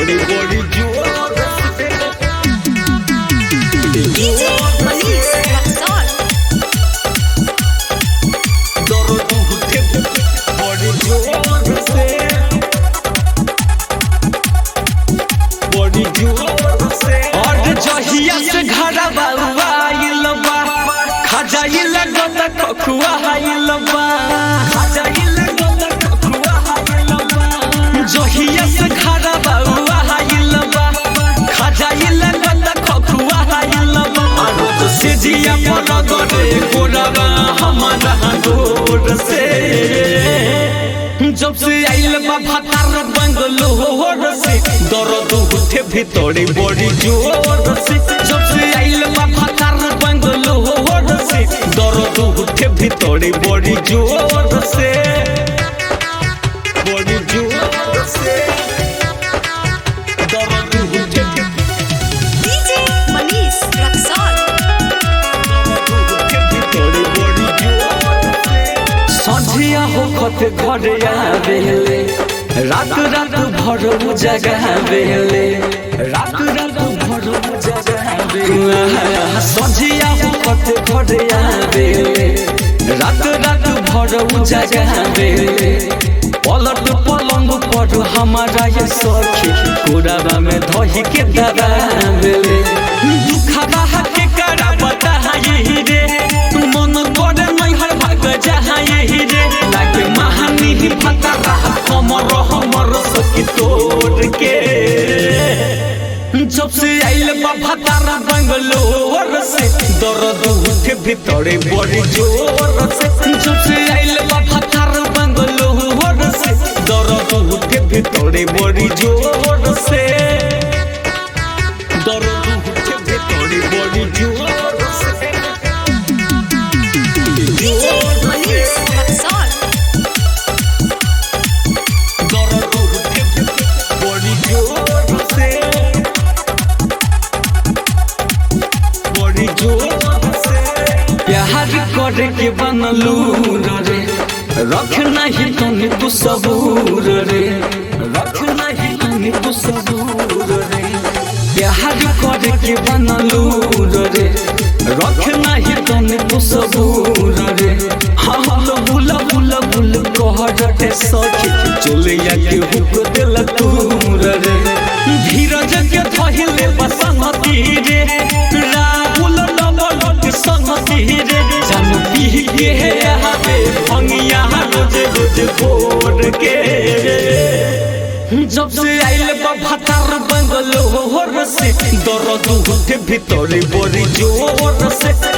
बड़ी बड़ी जोर से DJ Manish Raxol. दर्द उठे बड़ी जोर से बड़ी जोर से और जहिया से घरा बाबा आइल बा खजाई लगत कखुआ आइल बा खजाई लगत कखुआ आइल बा जहिया से घरा बाबा आइल बा खजाई लगत कखुआ आइल बा रोज से जिया पर गरे गोरवा हमारा गोर से जब से आइल बा भतार बंगलोर से दर्द उठे भीतरे बड़ी जोर से जब से आइल बा भतार बंगलोर से दर्द उठे भीतरे बड़ी जोर से बड़ी जोर से दर्द उठे DJ Manish Raxol. संझिया हो खत घर आवेले रात रात भर जगह बेले रात रात भर जगह बेले संझिया हो खत घर आवेले रात रात भर जगह बेले पलट पलंग पर हमारा ये सखी कोराबा में धही के दबा बेले दुखबा के करा बता यही रे मन करे नहीं हर भाग जहाँ यही रे लागे महानी ही फता रहा हमर हमर सखी तोड़ के जब से आइल बा भतारा बंगलोर से दर्द उठे भीतरे बड़ी जोर से जब से आइल बा भतारा बंगलोर से दर्द उठे भीतरे बड़ी जोर से दर्द उठे भीतरे बड़ी जोर से DJ Manish Raxol. दर्द उठे बड़ी जोर से बड़ी जोर से प्यार करे के बनलू रे रखना ही तनी तू सबूर रे रखना ही तनी तू सबूर रे प्यार करे के बनलू रे रखना ही तनी तू सबूर रे हाँ हाँ बुला बुला बुल कहरटे सखी चलिया के हुक दिल तूर रे धीरज के धहिले बसंगती रे राहुल नवल के संगती रे जन पी के आवे भंगिया रोज रोज भोर के जब से आइल बा भतार बंगलोर से दर्द उठे भीतरे बड़ी जोर से